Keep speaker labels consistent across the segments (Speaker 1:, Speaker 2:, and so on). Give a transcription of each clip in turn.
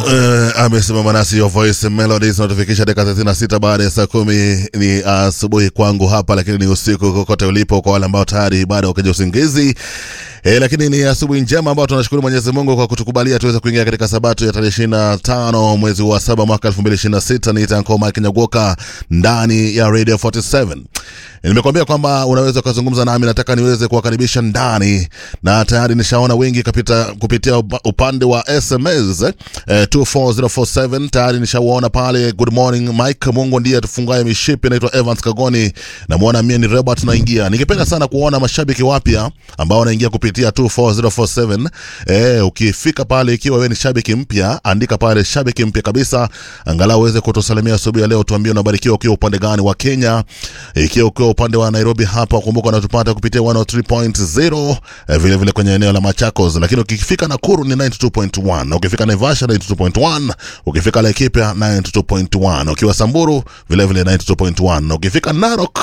Speaker 1: Uh, amesimama nasi your voice melodies notification dakika 36 baada ya saa kumi ni asubuhi kwangu hapa, lakini ni usiku kokote ulipo kwa wale ambao tayari bado wakaja usingizi. E, lakini ni asubuhi njema ambao tunashukuru Mwenyezi Mungu kwa kutukubalia tuweze kuingia katika sabato ya tarehe 25 mwezi wa saba mwaka 2026. Ni Tanko Mike Nyagoka ndani ya Radio 47. Nimekwambia kwamba unaweza ukazungumza nami, nataka niweze kuwakaribisha ndani, na tayari nishaona wengi kapita, kupitia upa- upande wa SMS eh, 24047 tayari nishawaona pale. Good morning Mike, Mungu ndiye atufungaye mishipi. Naitwa Evans Kagoni, namwona mie ni Robert naingia. Ningependa sana kuona mashabiki wapya ambao wanaingia kupitia 24047. Eh, ukifika pale, ikiwa wewe ni shabiki mpya, andika pale shabiki mpya kabisa, angalau uweze kutusalimia asubuhi ya leo, tuambie unabarikiwa ukiwa upande gani wa Kenya, ikiwa ukiwa upande wa Nairobi hapa, kumbuka unatupata kupitia 103.0 eh, vile vile kwenye eneo la Machakos, lakini ukifika Nakuru ni 92.1, ukifika Naivasha 92.1, ukifika Laikipia 92.1, ukiwa Samburu vile vile 92.1, ukifika Narok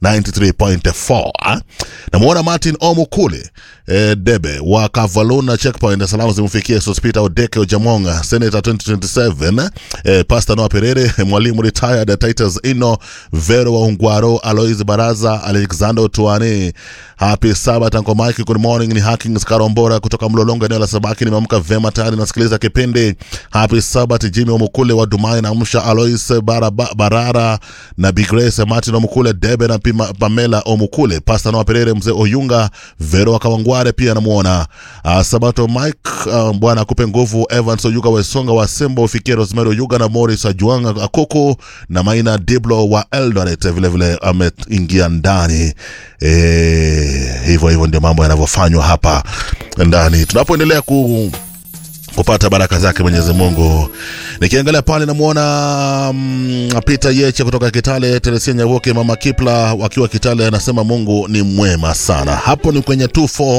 Speaker 1: 93.4. Namuona Martin Omukule eh, Debe wa Kavaluna Checkpoint, salamu zimfikie Sospita Odeke Ojamonga, Senator 2027, eh, Pastor Noah Perere, mwalimu retired Titus Ino, Vero wa Ungwaro, Alois Baraza, Alexander Tuane. Happy Sabbath Uncle Mike, good morning. Ni Hackings Karombora kutoka Mlolongo, eneo la Sabaki. Nimeamka vema tayari, nasikiliza kipindi. Happy Sabbath Jimmy Omukule wa Dumai, naamsha Alois Baraba, Barara na Big Grace Martin Omukule, Debe na Pima, Pamela Omukule, Pastor Noah Perere, mzee Oyunga, Vero wa Kawangware pia namuona. Uh, Sabato Mike, uh, Bwana akupe nguvu. Evans Oyuga Wesonga wa Sembo, ufikie Rosemary Oyuga na Morris Ajuanga Akoko na Maina Diblo wa Eldoret vile vile ameingia ndani. Eh, hivyo hivyo ndio mambo yanavyofanywa hapa ndani tunapoendelea ku kupata baraka zake Mwenyezi Mungu. Nikiangalia pale namwona mm, Peter Yeche kutoka Kitale, Teresia Nyavuke, Mama Kipla wakiwa Kitale, anasema Mungu ni mwema sana. Hapo ni kwenye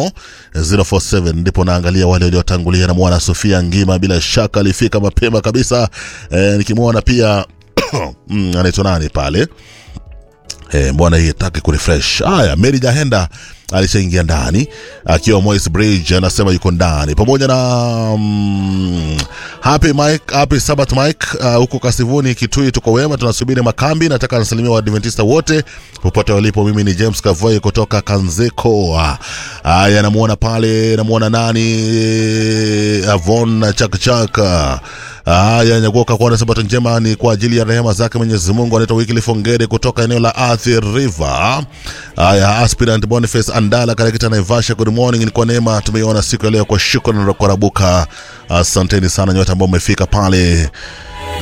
Speaker 1: 24047 ndipo naangalia wale waliotangulia. Namwona Sofia Ngima, bila shaka alifika mapema kabisa. E, nikimwona pia mm, anaitwa nani pale Eh, mbona hii taki kurefresh. Haya, Mary Jahenda alishaingia ndani akiwa Moise Bridge anasema yuko ndani pamoja na mm, Happy Mike, Happy Sabbath Mike uh, huko Kasivuni Kitui, tuko wema, tunasubiri makambi. Nataka nasalimia Waadventista wote popote walipo. Mimi ni James Kavoy kutoka Kanzeko. Haya, namuona pale, namuona nani Avon Chakchaka Haya, Nyagoka kuona sabato njema ni kwa ajili ya rehema zake Mwenyezi Mungu. Anaitwa Wycliffe Ongere kutoka eneo la Athi River. Haya, aspirant Boniface Andala katika Naivasha, good morning. Ni kwa neema tumeiona siku ya leo, kwa shukrani na kwa rabuka. Asanteni sana nyote ambao mmefika pale